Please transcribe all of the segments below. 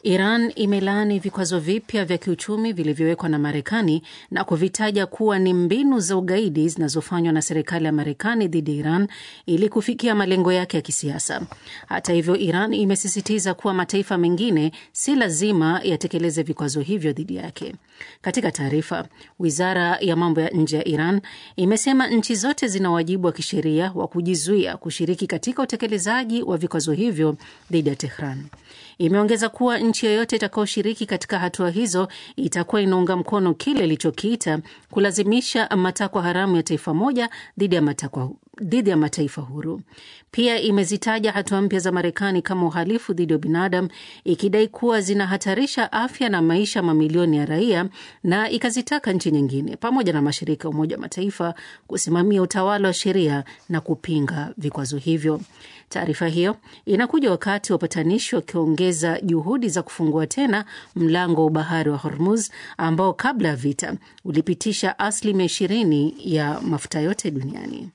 Iran imelaani vikwazo vipya vya kiuchumi vilivyowekwa na Marekani na kuvitaja kuwa ni mbinu za ugaidi zinazofanywa na serikali ya Marekani dhidi ya Iran ili kufikia malengo yake ya kisiasa. Hata hivyo, Iran imesisitiza kuwa mataifa mengine si lazima yatekeleze vikwazo hivyo dhidi yake. Katika taarifa, wizara ya mambo ya nje ya Iran imesema nchi zote zina wajibu wa kisheria wa kujizuia kushiriki katika utekelezaji wa vikwazo hivyo dhidi ya Tehran. Imeongeza kuwa nchi yoyote itakayoshiriki katika hatua hizo itakuwa inaunga mkono kile ilichokiita kulazimisha matakwa haramu ya taifa moja dhidi ya matakwa dhidi ya mataifa huru. Pia imezitaja hatua mpya za Marekani kama uhalifu dhidi ya binadamu, ikidai kuwa zinahatarisha afya na maisha mamilioni ya raia, na ikazitaka nchi nyingine pamoja na mashirika ya Umoja wa Mataifa kusimamia utawala wa sheria na kupinga vikwazo hivyo. Taarifa hiyo inakuja wakati wapatanishi wakiongeza juhudi za kufungua tena mlango wa bahari wa Hormuz ambao kabla ya vita ulipitisha asilimia ishirini ya mafuta yote duniani.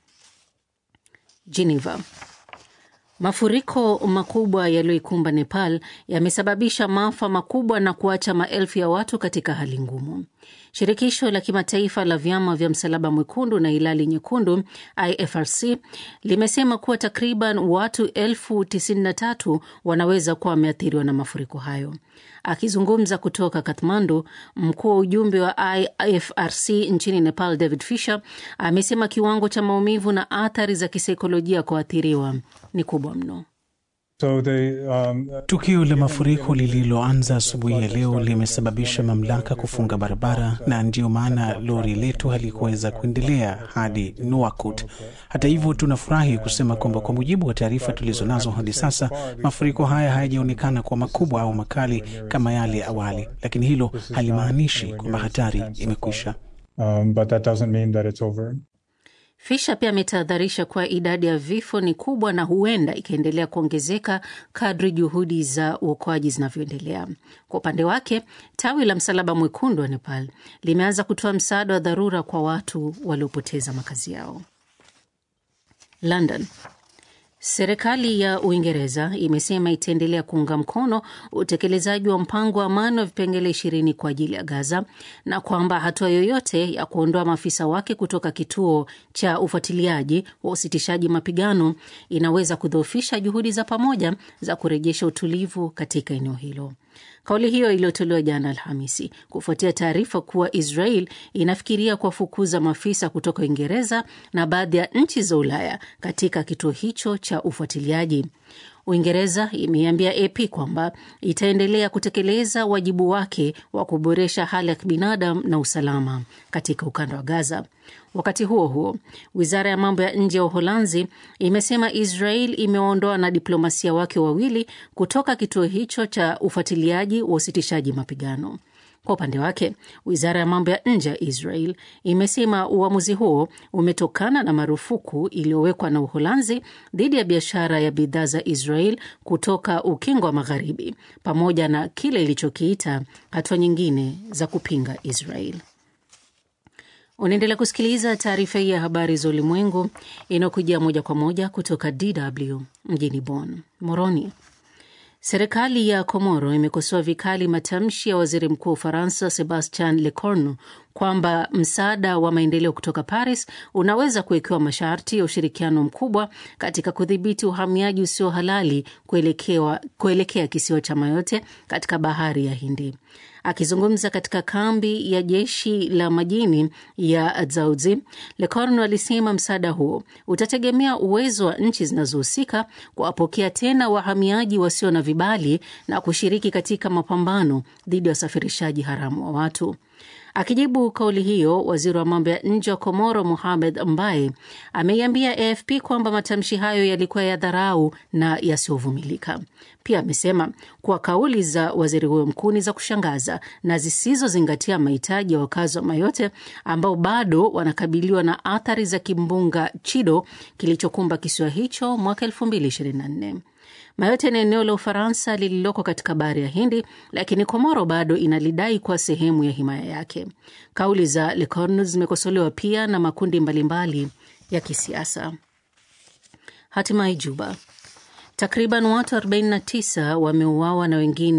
Geneva. Mafuriko makubwa yaliyoikumba Nepal yamesababisha maafa makubwa na kuacha maelfu ya watu katika hali ngumu. Shirikisho la kimataifa la vyama vya Msalaba Mwekundu na Hilali Nyekundu, IFRC, limesema kuwa takriban watu elfu tisini na tatu wanaweza kuwa wameathiriwa na mafuriko hayo. Akizungumza kutoka Kathmandu, mkuu wa ujumbe wa IFRC nchini Nepal, David Fisher, amesema kiwango cha maumivu na athari za kisaikolojia kwa waathiriwa ni kubwa mno. So they, um, tukio la mafuriko lililoanza asubuhi ya leo limesababisha mamlaka kufunga barabara na ndiyo maana lori letu halikuweza kuendelea hadi Nuakut. Hata hivyo, tunafurahi kusema kwamba kwa mujibu wa taarifa tulizonazo hadi sasa, mafuriko haya hayajaonekana kuwa makubwa au makali kama yale ya awali, lakini hilo halimaanishi kwamba hatari imekwisha. um, but that doesn't mean that it's over. Fisha pia ametahadharisha kuwa idadi ya vifo ni kubwa na huenda ikaendelea kuongezeka kadri juhudi za uokoaji zinavyoendelea. Kwa upande wake, tawi la Msalaba Mwekundu wa Nepal limeanza kutoa msaada wa dharura kwa watu waliopoteza makazi yao. London. Serikali ya Uingereza imesema itaendelea kuunga mkono utekelezaji wa mpango wa amani wa vipengele ishirini kwa ajili ya Gaza na kwamba hatua yoyote ya kuondoa maafisa wake kutoka kituo cha ufuatiliaji wa usitishaji mapigano inaweza kudhoofisha juhudi za pamoja za kurejesha utulivu katika eneo hilo. Kauli hiyo iliyotolewa jana Alhamisi kufuatia taarifa kuwa Israel inafikiria kuwafukuza maafisa kutoka Uingereza na baadhi ya nchi za Ulaya katika kituo hicho cha ufuatiliaji. Uingereza imeiambia AP kwamba itaendelea kutekeleza wajibu wake wa kuboresha hali ya kibinadamu na usalama katika ukanda wa Gaza. Wakati huo huo, wizara ya mambo ya nje ya Uholanzi imesema Israel imewaondoa na diplomasia wake wawili kutoka kituo hicho cha ufuatiliaji wa usitishaji mapigano. Kwa upande wake, wizara ya mambo ya nje ya Israel imesema uamuzi huo umetokana na marufuku iliyowekwa na Uholanzi dhidi ya biashara ya bidhaa za Israel kutoka ukingo wa Magharibi, pamoja na kile ilichokiita hatua nyingine za kupinga Israel. Unaendelea kusikiliza taarifa hii ya habari za ulimwengu inayokujia moja kwa moja kutoka DW mjini Bonn. Moroni. Serikali ya Komoro imekosoa vikali matamshi ya waziri mkuu wa Ufaransa Sebastian Lecornu kwamba msaada wa maendeleo kutoka Paris unaweza kuwekewa masharti ya ushirikiano mkubwa katika kudhibiti uhamiaji usio halali kuelekea, kuelekea kisiwa cha Mayotte katika bahari ya Hindi. Akizungumza katika kambi ya jeshi la majini ya Dzauzi, Lecornu alisema msaada huo utategemea uwezo wa nchi zinazohusika kuwapokea tena wahamiaji wasio na vibali na kushiriki katika mapambano dhidi ya usafirishaji haramu wa watu. Akijibu kauli hiyo, waziri wa mambo ya nje wa Komoro Mohamed Mbaye ameiambia AFP kwamba matamshi hayo yalikuwa ya dharau na yasiyovumilika. Pia amesema kuwa kauli za waziri huyo mkuu ni za kushangaza na zisizozingatia mahitaji ya wakazi wa Mayotte ambao bado wanakabiliwa na athari za kimbunga Chido kilichokumba kisiwa hicho mwaka 2024. Mayotte ni eneo la Ufaransa lililoko katika bahari ya Hindi, lakini Komoro bado inalidai kuwa sehemu ya himaya yake. Kauli za Lecornu zimekosolewa pia na makundi mbalimbali ya kisiasa. Hatimaye Juba, takriban watu 49 wameuawa na wengine